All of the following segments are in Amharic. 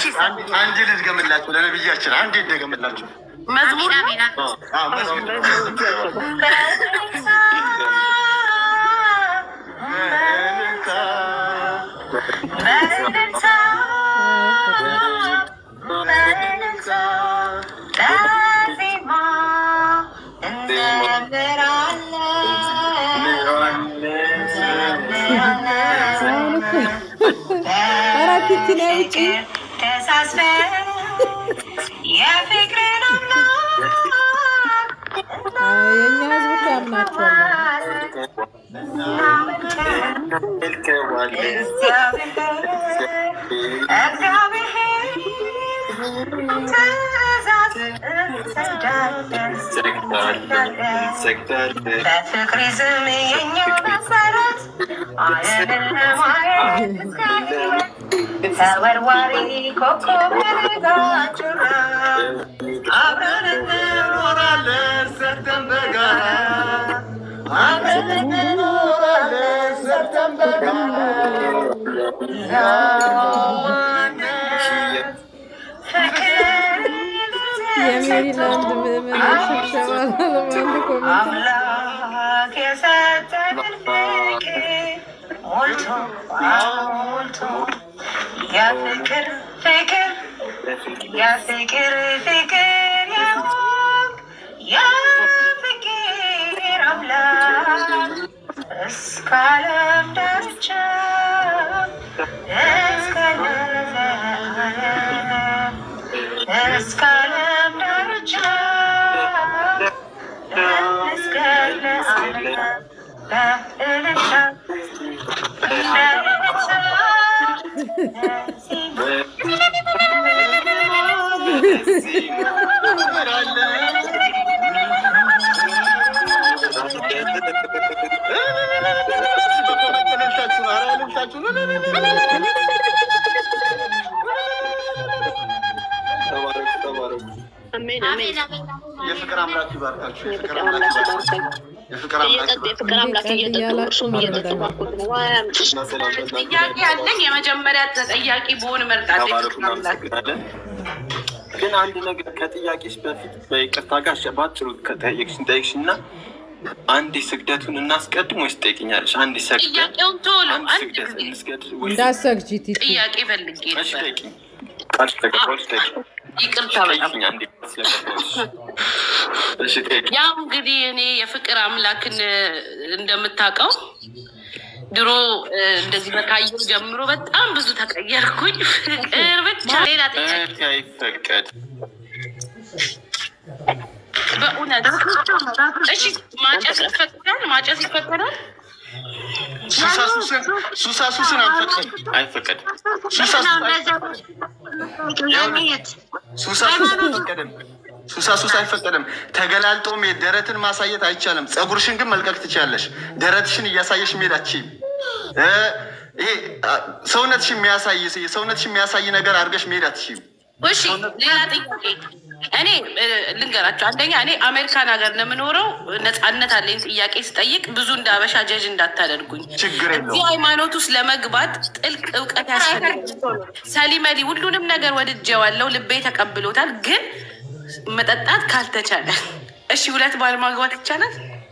አንድ ልድገምላችሁ ለነብያችን አንድ ይደገምላችሁ። መዝሙር ነው። አዎ፣ መዝሙር ነው። አራቲቲ ነው ውጪ የፍቅርን የእኛ ህዝብ እኮ ያምናቸዋል። በፍቅር ስም የኛው መሰረት ተወርዋሪ ኮከብ ጋችራ አብረን እንኖራለን ሰርተን በጋራ አብረን እንኖራለን ሰርተን በጋራ የሜሪላንድ ምዕመናን ስብሰባ ለማንድ ኮሚቴ አምላክ የሰጠንን ፍቅር ሞልቶ ሞልቶ የፍቅር ፍቅር የፍቅር ፍቅር የሆንክ የፍቅር አምላክ እስከ ዓለም ዳርቻ እስከ ለዘላለም እስከ ዓለም ዳርቻ እስከ ለዓለም በእልልታ የፍቅር አምላክ ይባርካችሁ። የፍቅር አምላክ ይባርካችሁ። የፍቅር አምላክ ይባርካችሁ። የፍቅር አምላክ እየጠጡ እርሱም እየጠጡ ባርኩት ነው። ዋይ አምጪ። ጥያቄ ያለኝ የመጀመሪያ ተጠያቂ በሆን እመርጣለሁ። የፍቅር አምላክ ግን አንድ ነገር ከጥያቄሽ በፊት በይቅርታ ጋር ባጭሩ ከጠየቅሽን ጠየቅሽ እና አንድ ስግደቱን እናስቀድም ወይስ ትጠይቅኛለሽ? አንድ ሰግደን ጥያቄውን ቶሎ አንድ አንድ ስግደት ጊዜ እንስገድ ወይስ እንዳሰግጂ ቲቲ ጥያቄ ፈልጌ እሺ ነበር። ጠይቂኝ። ቃል ተቀበልሽ ጠይቂኝ። ይቅርታ በጣም ጠይቂኝ አንዴ ስለገባሁሽ። እሺ ጠይቂኝ። ያው እንግዲህ እኔ የፍቅር አምላክን እንደምታውቀው ድሮ እ፣ እንደዚህ በካየሁ ጀምሮ በጣም ብዙ ተቀየርኩኝ። ፍቅር ብቻ ሌላ ጥያቄ እህቴ አይፈቀድ በእውነት እሺ፣ ማጨስ ይፈቀዳል? ማጨስ ይፈቀዳል? ሱሳ ሱስን ሱሳ ሱስን አንፈቅድም። አይፈቀድ ሱሳ ሱስ አይፈቀድም። ሱሳ ሱስ አይፈቀድም። ሱሳ ሱስ አይፈቀድም። ተገላልጦ መሄድ ደረትን ማሳየት አይቻልም። ፀጉርሽን ግን መልቀቅ ትችያለሽ። ደረትሽን እያሳየሽ መሄድ አትችይም። እ ይሄ አ፣ ሰውነትሽን የሚያሳይ ሰውነትሽን የሚያሳይ ነገር አድርገሽ መሄድ አትችይም። እሺ ሌላ ጥያቄ እኔ እ፣ ልንገራቸው። አንደኛ እኔ አሜሪካን ሀገር ለምኖረው ነፃነት አለኝ። ጥያቄ ስጠይቅ ብዙ እንደ አበሻ ጀጅ እንዳታደርጉኝ። ችግር እዚህ የለውም። ሃይማኖት ውስጥ ለመግባት ጥልቅ እውቀት ያስፈልጋል። ሰሊመሊ ሁሉንም ነገር ወድጄዋለሁ፣ ልቤ ተቀብሎታል። ግን መጠጣት ካልተቻለ እሺ፣ ሁለት ባል ማግባት ይቻላል?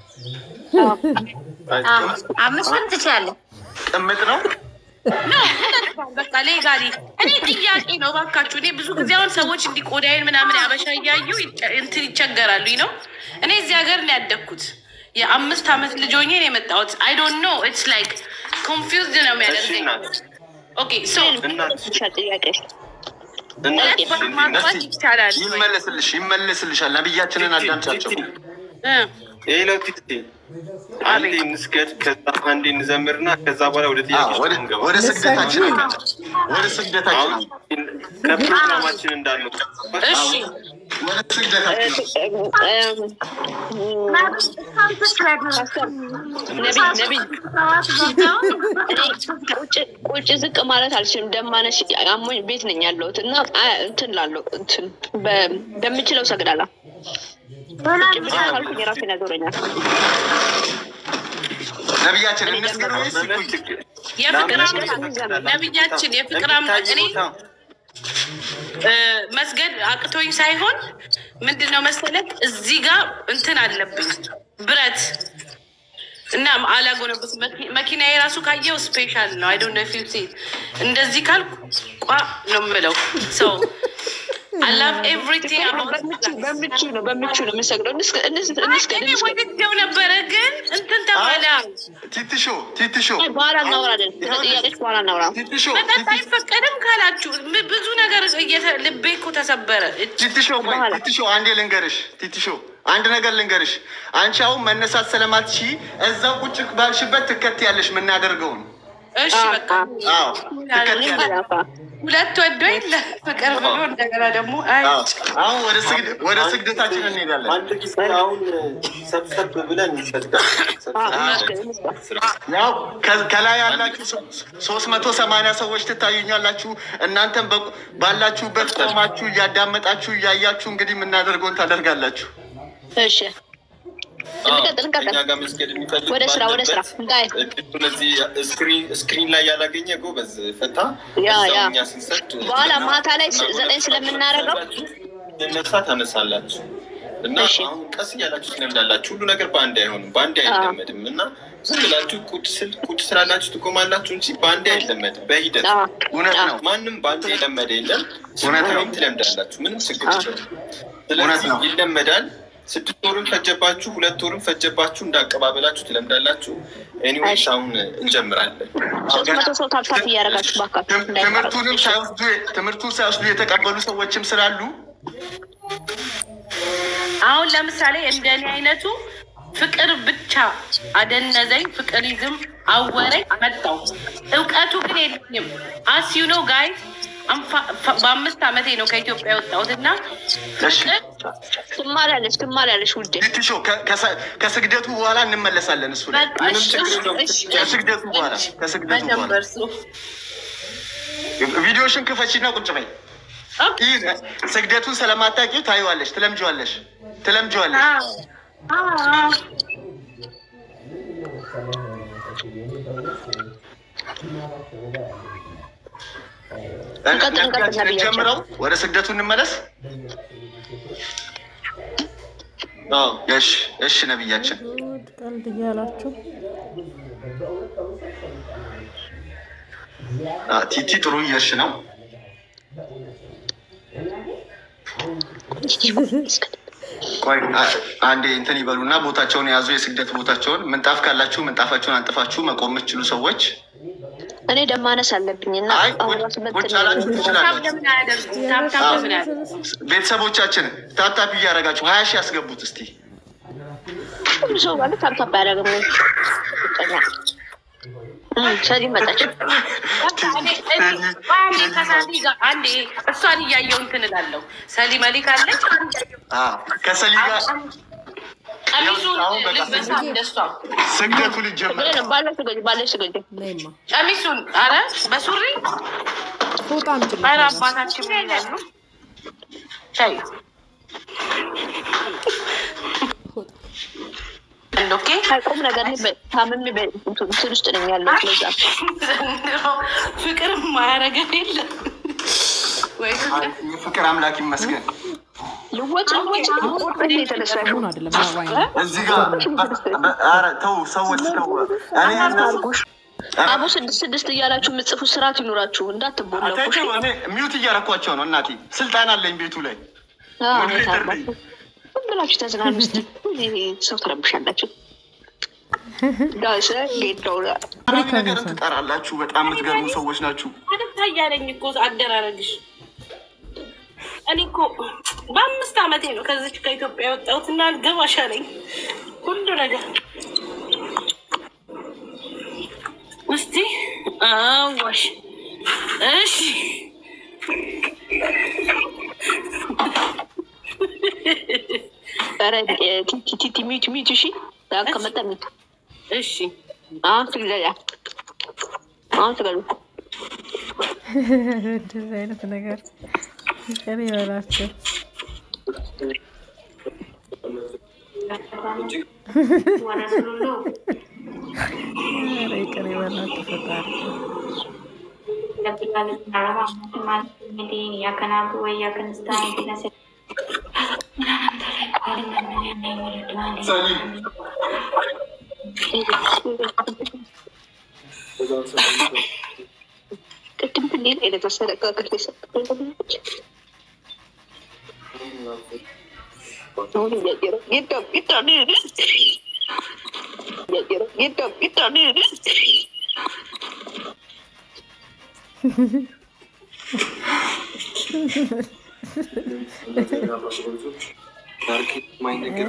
አምስቱን ትችላለህ። ቅምጥ ነው። ኖ በቃ ሌጋሊ እኔ ጥያቄ ነው ባካችሁ። እኔ ብዙ ጊዜ አሁን ሰዎች እንዲህ ቆዳዬን ምናምን ያበሻ እያዩ ይጨ- እንትን ይቸገራሉ ነው። እኔ እዚህ ሀገር ነው ያደግኩት። የአምስት ዓመት ልጅ ሆኜ ነው የመጣሁት። አይ ዶንት ኖ ኢትስ ላይክ ኮንፊውዝድ ነው እሺ የሚያደርገኝ። እናት ኦኬ ሶ እናት ይሻል ጥያቄ እናት ሁለት ባል ማግባት ይቻላል ወይ? ይመለስልሽ ይመለስልሻል። ነብያችንን አዳምጫቸው። እ ይህ ነው ፊት አንዴ እንስገድ፣ ከዛ አንዴ እንዘምርና ከዛ በኋላ ወደ አዎ፣ ጥያቄ ወደ- እንገባ። ወደ ስግደታችን ወደ ስግደታችን አሁን ከፕሮግራማችን እንዳንወጣ እሺ ወደ ስግደታችን ነቢይ ቁጭ ዝቅ ማለት አልችልም። ደማነሽ አሞኝ ቤት ነኝ ያለሁት እና አ- እንትን ላለው እንትን በ- በምችለው ሰግዳለሁ። ቁጭ ብቻ ካልኩኝ የራሴን ያዞረኛል። ነብያችን እንስገድ ወይስ መመለስ ይቆይ? ችግር የፍቅር ለምን አምላክ ነቢያችን የፍቅር አምላክ እኔ እ፣ መስገድ አቅቶኝ ሳይሆን ምንድን ነው መሰለህ እዚህ ጋር እንትን አለብኝ ብረት እና አላጎነበት መኪና የራሱ ካየው ስፔሻል ነው። አይ ዶንት ኖ ኢፍ ዩ ሲ እንደዚህ ካልኩ ቋ ነው የምለው ሰው አይ ላቭ ኤቭሪቲንግ አባውት በምቹ ነው በምቹ ነው የምንሰግደው። እንስገድ እንስገድ እንስገድ እኔ እንስገድ። ወድጀው ነበረ ግን እንትን ተባለ። ቲትሾ ቲትሾ አይ፣ በኋላ እናወራለን። ስለ ጥያቄዎች በኋላ እናውራ። ቲትሾ መጠጥ አይፈቀድም ካላችሁ ብ- ብዙ ነገር እየተ- ልቤ እኮ ተሰበረ። ቲትሾ ቆይ በኋላ። ቲትሾ አንዴ ልንገርሽ ቲትሾ አንድ ነገር ልንገርሽ አንቺ አሁን መነሳት ስለማትሺ እዛው ቁጭ ባልሽበት ትከትያለሽ የምናደርገውን እሺ በቃ አዎ ትከትያለሽ ሁለት ወዶ የለ ፍቅር ብሎ እንደገና ደግሞ አይ አዎ። አሁን ወደ ስግድ ወደ ስግደታችን እንሄዳለን አንድ ጊዜ አሁን ሰብሰብ ብለን እንሰግዳለን። ያው ከ- ከላይ ያላችሁ ሶስት መቶ ሰማንያ ሰዎች ትታዩኛላችሁ እናንተም በ- ባላችሁበት ቆማችሁ እያዳመጣችሁ እያያችሁ እንግዲህ የምናደርገውን ታደርጋላችሁ እሺ እንቀጥል እንቀጥል። እኛ ጋር መስገድ የሚፈልግ ወደ ስራ ወደ ስራ ባለበት ጋይ እድሉን እዚህ ስክሪን ስክሪን ላይ ያላገኘ ጎበዝ ፈታ ያ፣ እዛው ያ። እኛ ስንሰግድ በኋላ ማታ ላይ ስ- ዘጠኝ ስለምናደርገው ነሳ ታነሳላችሁ እና እሺ። አሁን ቀስ እያላችሁ ትለምዳላችሁ። ሁሉ ነገር በአንድ አይሆንም፣ በአንድ አይለመድም እና ዝም ብላችሁ ቁጭ ስል ቁጭ ስላላችሁ ትቆማላችሁ እንጂ በአንድ አይለመድም። በሂደት አዎ፣ እውነት አዎ። ነው። ማንም በአንድ የለመደ የለም። እውነት ነው። ስትቆዩም ትለምዳላችሁ። ምንም ችግር አዎ። የለውም። እውነት ስለዚህ ነው። ይለመዳል። ስድስት ወርም ፈጀባችሁ፣ ሁለት ወርም ፈጀባችሁ፣ እንዳቀባበላችሁ ትለምዳላችሁ። ኤኒዌይስ እሺ። አሁን እንጀምራለን። ሶስት መቶ ሰው ታፕታፕ እያደረጋችሁ ባካችሁ ትም- ትምህርቱንም ሳይወስዱ ትምህርቱን ሳይወስዱ የተቀበሉ ሰዎችም ስላሉ አሁን ለምሳሌ እንደኔ አይነቱ ፍቅር ብቻ አደነዘኝ፣ ፍቅር ይዝም አወረኝ አመጣው። እውቀቱ ግን የለኝም። አስ ዩ ኖ ጋይዝ በአምስት ዓመቴ ነው ከኢትዮጵያ የወጣሁት እና እሺ ትማሪያለሽ ትማሪያለሽ ውዴ። ቲትሾ ከ- ከሰ- ከስግደቱ በኋላ እንመለሳለን። እሱ ላይ በቃ ምንም እሺ፣ ችግር የለውም። እሺ፣ ከስግደቱ በኋላ ከስግደቱ በኋላ መጀመር እሱ ቪዲዮሽን ክፈቺና ቁጭ በይ። ኦኬ። ይህ ስግደቱን ስለማታውቂው ታይዋለሽ፣ ትለምጂዋለሽ፣ ትለምጂዋለሽ። አዎ፣ አዎ። እንቀጥል፣ እንቀጥል፣ ነቢያችን ነቢያችን። ጀምረው ወደ ስግደቱ እንመለስ። አዎ እሺ፣ እሺ ነቢያችን ጉድ ቀልድ እያላችሁ አ፣ ቲቲ ጥሩ እየሽ ነው። ቆይ አ- አንዴ እንትን ይበሉና ቦታቸውን የያዙ የስግደት ቦታቸውን ምንጣፍ ካላችሁ ምንጣፋቸውን አንጥፋችሁ መቆም የምትችሉ ሰዎች እኔ ደም ማነስ አለብኝ እና አይ አሁን ቁጭ- ራሱ ቁጭ መጥተን አላችሁ ታፕ ትችላላችሁ። ለምን አያደርጉም? ታፕ ታፕ ለምን አያደርጉም? ቤተሰቦቻችን ታፕታፕ እያደረጋችሁ ሀያ ሺህ ያስገቡት እስቲ። ሁሉ ሰው ማለት ታፕታፕ አያደርግም። እም፣ ሰሊ መጣች። በቃ እኔ- እኔ- አንዴ ከሳሊ ጋር አንዴ እሷን እያየው እንትን እላለሁ። ሰሊ መሊክ አለች። አ፣ ከሰሊ ጋር ቀሚሱን አሁን በቃ ልበሳ እንደሷ ስግደቱ ሊጀመር ነው። ባለሽ ስገጅ ባለሽ ስገጅ። ነይማ ቀሚሱን አረ በሱሪ ፎጣ አምጪልኝ። አረ አባታችን ምን ይላሉ? ሻይ ኦኬ ቁም ነገር እኔ በ- ታምሜ በ- እንትን ውስጥ ነኝ ያለው ለዛ ዘንድሮ ፍቅር ማያረገን የለም ወይ ፍቅር የፍቅር አምላክ ይመስገን። ልወጭ ልወጭ ቁርጥ እንደ የተነሳ አሁን አይደለም አዋይ ነው። እዚህ ጋር ኧረ ተው ሰዎች ተው። እኔ እነሱ አቡ ስድስት ስድስት እያላችሁ የምጽፉ ስርዓት ይኖራችሁ እንዳትቦለቁ። እሺ? አታቸው እኔ ሚውት እያረኳቸው ነው። እናቴ ስልጣን አለኝ ቤቱ ላይ አዎ፣ ወደ ቤት ታርባ- እርዱኝ። ዝም ብላችሁ ተዝናኑ እስኪ። እኔ ሰው ትረብሻላችሁ። ዳሰ ጌዳው አረብ ነገርን ትጠራላችሁ። በጣም የምትገርሙ ሰዎች ናችሁ። አደታ እያለኝ እኮ አደራረግሽ። እኔ እኮ በአምስት ዓመቴ ነው ከዚች ከኢትዮጵያ የወጣሁት እና አልገባሽ አለኝ ሁሉ ነገር። እስቲ አዋሽ እሺ ኧረ ቲቲ ቲቲ ሚዩት ሚዩት። እሺ ዳን ከመጣ ሚዩት። እሺ አሁን ትግደያ አሁን ትገሉ እንደዚህ አይነት ነገር ይቅር ይበላቸው። ኧረ ይቅር ይበላቸው ፈጣሪ። رب العالمين الرحمن مالك يوم الدين إياك نعبد وإياك نستعين اهدنا الصراط ቅድም ብሌን አይነት አሰረቃቀት አሁን እያየረው ጌታም ጌታ እያየረው ጌታም ጌታ ማይነገር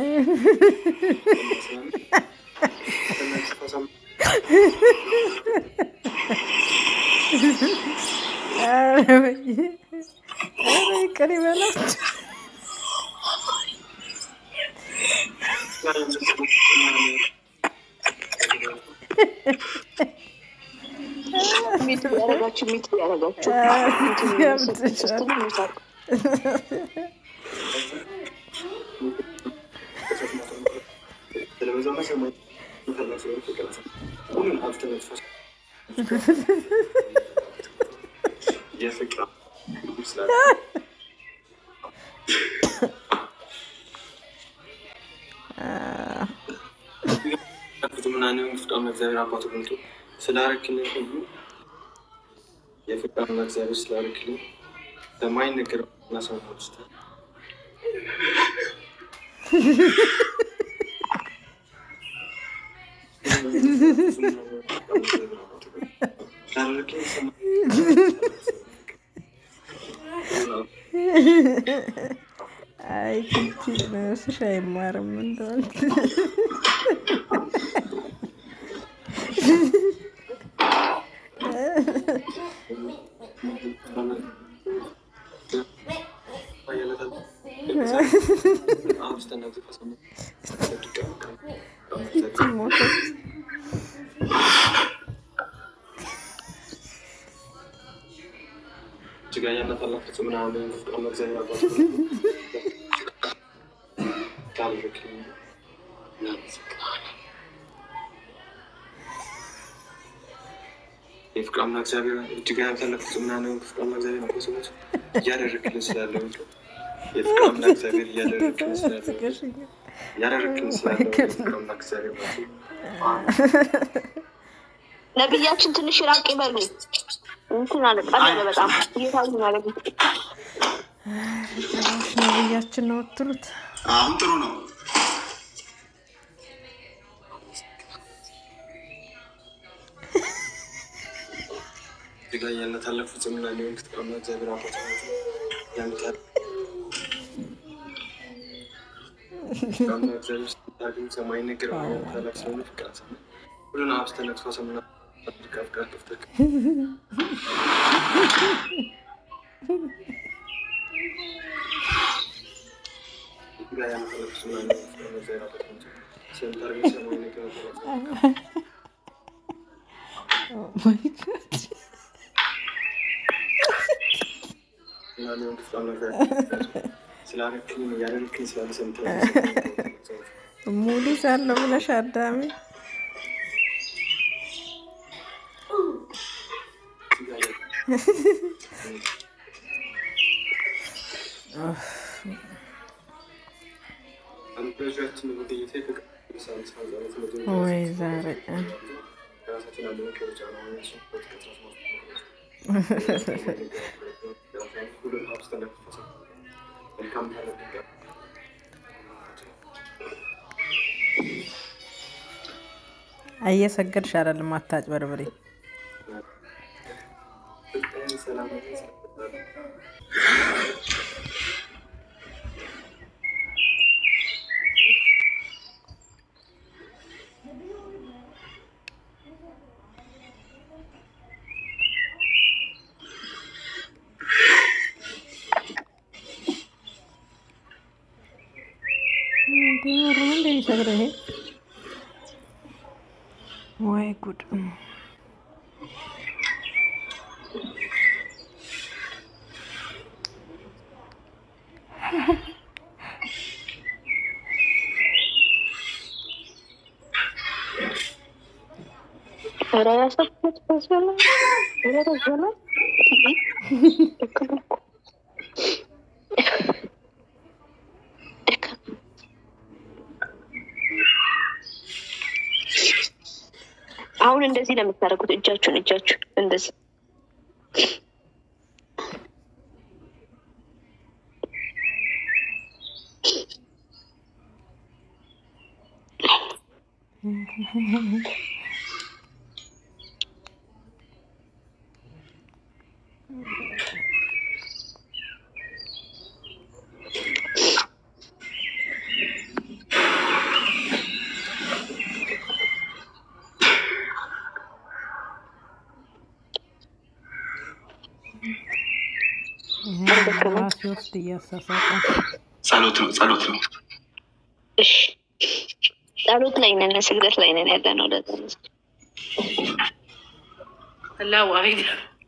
ኧረ በየ ኧረ ይቅር ይበላቸው። ሚት ያረጋችሁ ሚት ያረጋችሁ ገብቶሻል። ምናምን ፍቃም እግዚአብሔር አባቱ ብንቱ ስላረክልን ሁሉ የፍቃምና እግዚአብሔር ስላረክልን በማይነገር እናሰማ ውስጥ አይ ቲቲ ነፍስሽ አይማርም እንደሆነ ቲቲ ሞተች። ጅጋኛና ታላቅ ምናምን ፍቃም እግዚአብሔር አባቱ ታልርክልን የፍቅር አምላክ እግዚአብሔር እጅግ ያልተለፉት ምናምን ፍቅር አምላክ እግዚአብሔር ነው ሰዎች እያደረግልን ስላለው የፍቅር አምላክ እግዚአብሔር እያደረግልን ስላለው ስቀሽኛል። እያደረግልን ስላለው የፍቅር አምላክ እግዚአብሔር ነው ነቢያችን ትንሽ ራቅ ይበሉ። እንትን አለ ቀለለ በጣም እየታዩ ማለት ነው። ጭራሽ ነብያችን ነው የምትሉት? አሁን ጥሩ ነው። እጅግ ያልተለፉት ምናምን ፍቅር አምላክ እግዚአብሔር አባት ያምታል ፍቅር አምላክ እግዚአብሔር ስታገኝ ሰማይ ነገር ታላቅ ስለሆነ ፍቅር አሰማ ሁሉን አብስተህ ነጥፎ ሰምና ፍቅር ፍቅር ክፍተህ ጋር ያልተለፉት ምናምን ፍቅር አምላክ እግዚአብሔር አባት ስለምታደርገው ሰማይ ነገር ታላቅ ኦ ማይ ጋድ ምናምን ፍቅር አምላክ ስላረክኝ ያደረክኝ ስላለ ሰምተህ ሙሉ ሳለሁ ብለሽ አዳሜ ወይ ዛሬ ቀን እየሰገድሽ አይደለም፣ አታጭበርብሪ። እንዲኖር ነው እንደ የሚሰግደው ይሄ ወይ ጉድ! ኧረ ያሰብኩት በሰላም ኧረ በሰላም አሁን እንደዚህ ነው የምታደርጉት። እጃችሁን እጃችሁን እንደዚህ ራሴ ውስጥ እያሳሳቀ ጸሎት ነው ጸሎት ነው። እሺ፣ ጸሎት ላይ ነን፣ ስግደት ላይ ነን ያለ ነው። ለዛ ነው። አላህ ዋሂድ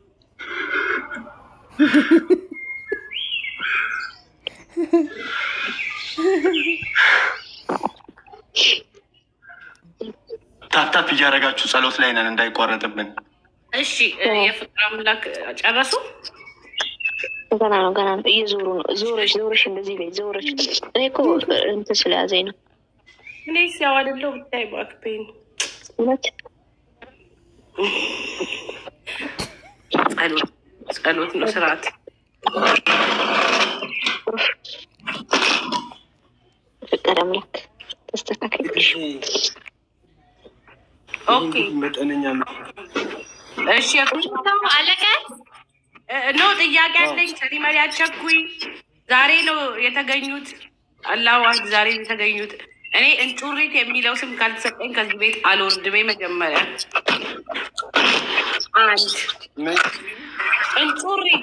ታፕታፕ እያደረጋችሁ ጸሎት ላይ ነን እንዳይቋረጥብን። እሺ የፍቅር አምላክ ጨረሱ። ገና ነው ገና ነው። እየዞሩ ነው። ዞረሽ ዞረሽ እንደዚህ ላይ ዞረሽ። እኔ እኮ እንትን ስለያዘኝ ነው እኔ ሲያው አይደለው ብታይ ባክፔን እውነት ጸሎት ጸሎት ነው ስርዓት። ፍቅር አምላክ ተስተካከልሽ። ኦኬ መጠነኛ እሺ የፍቅር አለቀ። ኖ ጥያቄ አለኝ። ሰሊመሪ አቸኩኝ ዛሬ ነው የተገኙት። አላህ ዋህድ ዛሬ ነው የተገኙት። እኔ እንጩሪት የሚለው ስም ካልተሰጠኝ ከዚህ ቤት አልወርድም። መጀመሪያ አንድ እንጩሪት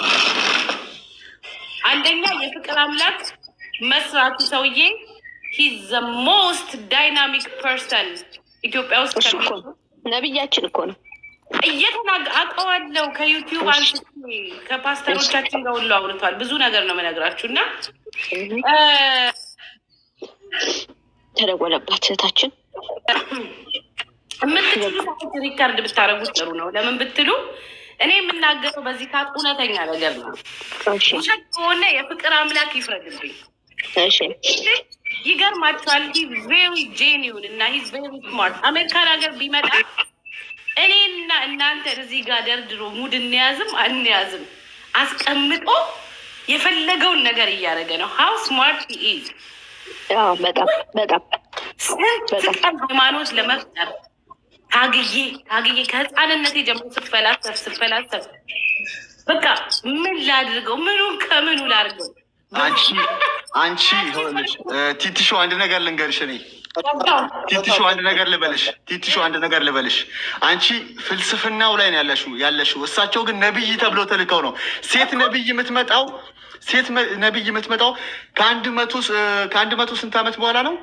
አንደኛ የፍቅር አምላክ መስራቱ ሰውዬ ሂዝ ዘ ሞስት ዳይናሚክ ፐርሰን ኢትዮጵያ ውስጥ እሱ እኮ ከሚ- ነው ነብያችን እኮ ነው። እየተናገ አውቀዋለሁ። ከዩቲዩብ አንስቼ ከፓስተሮቻችን ጋር ሁሉ አውርቷል። ብዙ ነገር ነው የምነግራችሁ እና እ፣ ተደወለባት እህታችን። የምትችሉ ሰዎች ሪከርድ ብታደርጉት ጥሩ ነው። ለምን ብትሉ እኔ የምናገረው በዚህ ካት እውነተኛ ነገር ነው። እሺ ውሸት ከሆነ የፍቅር አምላክ ይፍረድብኝ። እሺ ይገርማችኋል። ሂ ቬሪ ጄኒውን እና ሂ ቬሪ ስማርት። አሜሪካን ሀገር ቢመጣ እኔና እናንተ እዚህ ጋር ደርድሮ ሙድ እንያዝም አንያዝም አስቀምጦ የፈለገውን ነገር እያደረገ ነው። ሀው ስማርት ኢዝ አዎ፣ በጣም በጣም ስንት ቀን ሃይማኖት ለመፍጠር ታግዬ ታግዬ ከህፃንነቴ ጀምሮ ስፈላሰፍ ስፈላሰፍ በቃ ምን ላድርገው? ምኑን ከምኑ ላድርገው? አንቺ አንቺ ይኸውልሽ እ፣ ቲቲሾ አንድ ነገር ልንገርሽ እኔ ቲቲሾ አንድ ነገር ልበልሽ ቲቲሾ አንድ ነገር ልበልሽ። አንቺ ፍልስፍናው ላይ ነው ያለሽው ያለሽው። እሳቸው ግን ነብይ ተብለው ተልከው ነው። ሴት ነብይ የምትመጣው ሴት መ- ነብይ የምትመጣው ከአንድ መቶ ስ- ከአንድ መቶ ስንት ዓመት በኋላ ነው?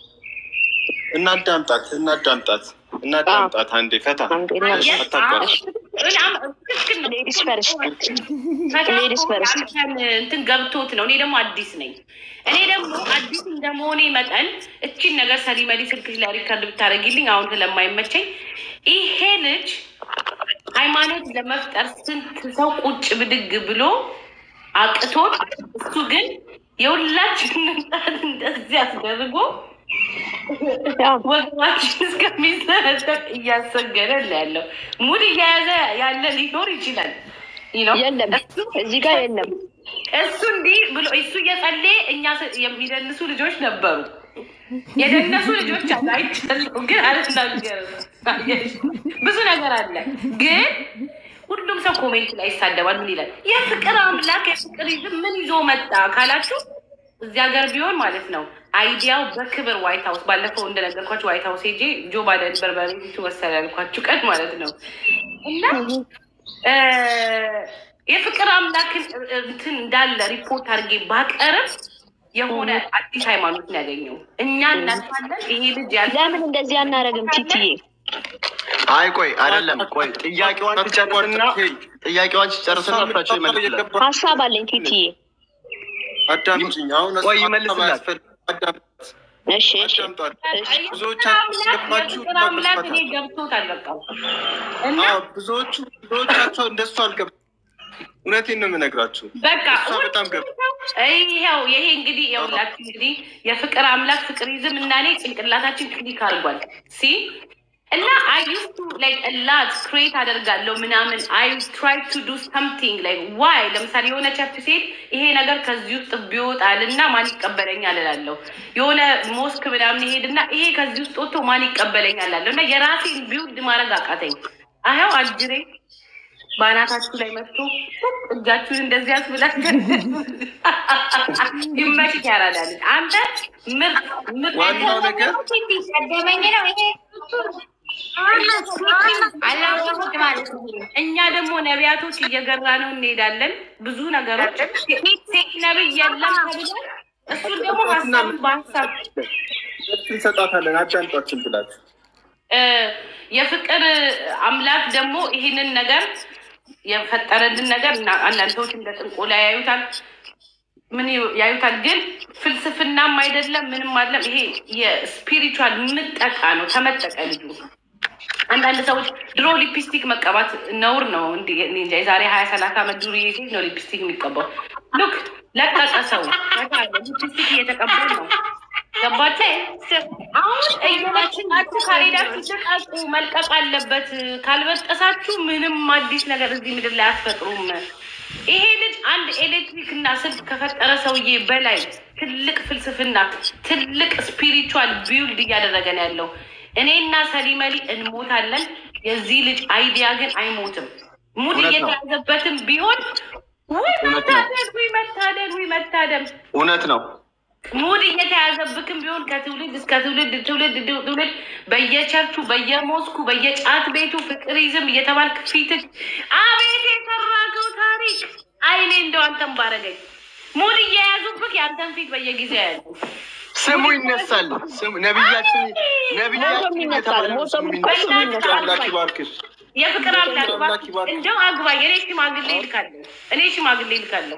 እናዳምጣት እናዳምጣት እናዳምጣት። አንዴ ፈታ አንዴ እና አታቋርጥ። ሌዲስ ፈርስት ሌዲስ ፈርስት አንተን እንትን ገብቶት ነው። እኔ ደግሞ አዲስ ነኝ። እኔ ደግሞ አዲስ እንደመሆኔ መጠን እቺን ነገር ሰሊመሊ ስልክሽ ላይ ሪከርድ ብታደርጊልኝ አሁን ስለማይመቸኝ ይሄ ልጅ ሃይማኖት ለመፍጠር ስንት ሰው ቁጭ ብድግ ብሎ አቅቶት እሱ ግን የሁላችንን ጣት እንደዚህ አስደርጎ ወገባችን እስከሚሰነጠቅ እያሰገደ ነው ያለው። ሙድ እየያዘ ያለ ሊኖር ይችላል ይህ ነው። የለም እዚህ ጋር የለም። እሱ እንዲህ ብሎ እሱ እየጸለየ እኛ ስ- የሚደንሱ ልጆች ነበሩ። የደነሱ ልጆች አሉ አይቻለሁ፣ ግን አልናገርም። ብዙ ነገር አለ፣ ግን ሁሉም ሰው ኮሜንት ላይ ይሳደባል። ምን ይላል? የፍቅር አምላክ የፍቅር ይዝም ምን ይዞ መጣ ካላችሁ እዚህ ሀገር ቢሆን ማለት ነው አይዲያው በክብር ዋይት ሀውስ ባለፈው እንደነገርኳችሁ ዋይት ሀውስ ሄጄ ጆ ባይደን በርበሬ ትወሰድ ያልኳችሁ ቀን ማለት ነው እና እ፣ የፍቅር አምላክን እንትን እንዳለ ሪፖርት አድርጌ ባቀርብ የሆነ አዲስ ሃይማኖት ነው ያገኘው። እኛ እናልፋለን። ይሄ ልጅ ያለ ለምን እንደዚህ አናረግም? ቲቲዬ አይ ቆይ አይደለም፣ ቆይ ጥያቄዋን ትጨርስና ጥያቄዋን ትጨርስና እሳቸው ይመልስላል። ሀሳብ አለኝ ቲቲዬ። አዳምጪኝ። አሁን ቆይ እሷ ይመልስላት። አያስፈልግም። አዳምጣት እሺ እሺ አዳምጧት። የፍቅር ብዙዎቻችሁ አምላክ ገባችሁ የፍቅር አምላክ እኔ ገብቶታል በቃ እና አዎ፣ ብዙዎቹ ብዙዎቻቸው እንደሱ አልገባ እውነቴን ነው የምነግራችሁ። በቃ እሷ በጣም ገብ ይኸው ይሄ እንግዲህ የሁላችሁ እንግዲህ የፍቅር አምላክ ፍቅሪዝም እና እኔ ጭንቅላታችን ክሊክ አድርጓል ሲ እና አይ ዩስ ቱ ላይክ ላት ክሬት አደርጋለሁ ምናምን አይ ትራይ ቱ ዱ ሰምቲንግ ላይክ ዋይ ለምሳሌ የሆነ ቸርች ሴት ይሄ ነገር ከዚህ ውስጥ ቢወጣል እና ማን ይቀበለኛል እላለሁ። የሆነ ሞስክ ምናምን ይሄድና ይሄ ከዚህ ውስጥ ወጥቶ ማን ይቀበለኛል እላለሁ እና የራሴን ቢውልድ ማድረግ አቃተኝ። አያው አጅሬ በአናታችሁ ላይ መጥቶ እጃችሁን እንደዚህ ያስብላችሁ። ይመችህ ያራዳል። አንተ ምርጥ ምርጥ ዋናው ነገር ቀደመኝ ነው ይሄ አላወቅሁት ማለት ነው። እኛ ደግሞ ነቢያቶች እየገራ ነው እንሄዳለን። ብዙ ነገሮች ሴት ነብይ የለም ተብሏል። እሱን ደግሞ ሀሳቡን በሀሳብ እንሰጣታለን። አዳምጧችን ብላችሁ እ የፍቅር አምላክ ደግሞ ይህንን ነገር የፈጠረልን ነገር እና አንዳንድ ሰዎች እንደ ጥንቆላ ያዩታል፣ ምን ያዩታል። ግን ፍልስፍናም አይደለም ምንም አይደለም። ይሄ የስፒሪቹዋል ምጠቃ ነው። ተመጠቀ ልጁ። አንዳንድ ሰዎች ድሮ ሊፕስቲክ መቀባት ነውር ነው። እንዲ እኔ እንጃ የዛሬ ሀያ ሰላሳ ዓመት ዱርዬ ሴት ነው ሊፕስቲክ የሚቀባው። ሉክ ለቀቀ ሰው ሊፕስቲክ እየተቀባ ነው። ገባችሁ? አሁን እየመችናችሁ ካልሄዳችሁ ልቀቁ። መልቀቅ አለበት። ካልበጠሳችሁ ምንም አዲስ ነገር እዚህ ምድር ላይ አትፈጥሩም። ይሄ ልጅ አንድ ኤሌክትሪክ እና ስልክ ከፈጠረ ሰውዬ በላይ ትልቅ ፍልስፍና፣ ትልቅ ስፒሪቹዋል ቢውልድ እያደረገ ነው ያለው። እኔና ሰሊመሊ እንሞታለን። የዚህ ልጅ አይዲያ ግን አይሞትም። ሙድ እውነት ነው። እየተያዘበትም ቢሆን ውይ እውነት ነው። መታደል፣ ውይ መታደል፣ ውይ መታደል እውነት ነው። ሙድ እየተያዘብክም ቢሆን ከትውልድ እስከ ትውልድ ትውልድ ትውልድ በየቸርቹ በየሞስኩ በየጫት ቤቱ ፍቅሪዝም እየተባልክ ፊትህ አቤት የሰራከው ታሪክ አይኔ እንደው አንተን ባረገኝ። ሙድ እየያዙብህ የአንተን ፊት በየጊዜው ያሉ ስሙ ይነሳል። ስሙ ነቢያችን ነቢያችን ይነሳል። እየተባለ ነው ስሙ ሞቶም ይነሳል። ይነሳል። አምላክ ይባርክሽ። የፍቅር አምላክ አምላክ ይባርክ። እንደው አግባኝ። እኔ ሽማግሌ ይልካለሁ። እኔ ሽማግሌ ይልካለሁ።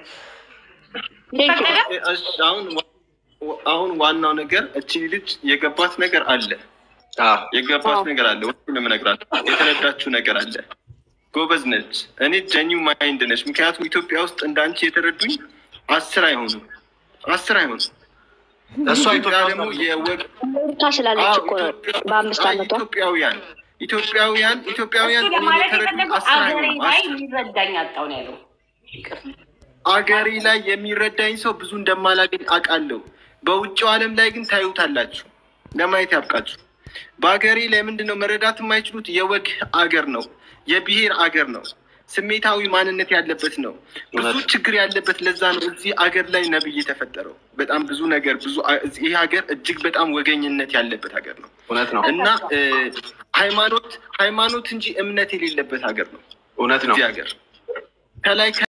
ቴንክ ዩ። ፈቀደ እሺ፣ አሁን ዋ- አሁን ዋናው ነገር እቺ ልጅ የገባት ነገር አለ አዎ፣ የገባት አዎ። ነገር አለ። ሁሉ እነግራችሁ የተረዳችው ነገር አለ። ጎበዝ ነች። እኔ ጀኒው ማይንድ ነች። ምክንያቱም ኢትዮጵያ ውስጥ እንዳንቺ የተረዱኝ አስር አይሆኑም፣ አስር አይሆኑም። እሷ ኢትዮጵያ ኢትዮጵያ ደግሞ ደግሞ የወግ አሜሪካ ስላለች አዎ፣ እኮ ነው ኢትዮጵያ- በአምስት አይ፣ ዓመቷ ኢትዮጵያውያን ኢትዮጵያውያን ኢትዮጵያውያን እሱ እኔን ለማለት የተረዱኝ የፈለገው አስር አገሬ አይሆኑም። ላይ አስር የሚረዳኝ አጣው ነው ያለው። ይቅር አገሬ ላይ የሚረዳኝ ሰው ብዙ እንደማላገኝ አውቃለሁ። በውጭው ዓለም ላይ ግን ታዩታላችሁ። ለማየት ያብቃችሁ። በአገሬ ላይ ምንድን ነው መረዳት የማይችሉት የወግ አገር ነው፣ የብሔር አገር ነው፣ ስሜታዊ ማንነት ያለበት ነው፣ ብዙ እውነት። ችግር ያለበት። ለዛ ነው እዚህ አገር ላይ ነብይ የተፈጠረው። በጣም ብዙ ነገር ብዙ ይህ ሀገር እጅግ በጣም ወገኝነት ያለበት ሀገር ነው እውነት ነው። እና እ፣ ሃይማኖት ሃይማኖት እንጂ እምነት የሌለበት ሀገር ነው እውነት ነው። እዚህ ሀገር ከላይ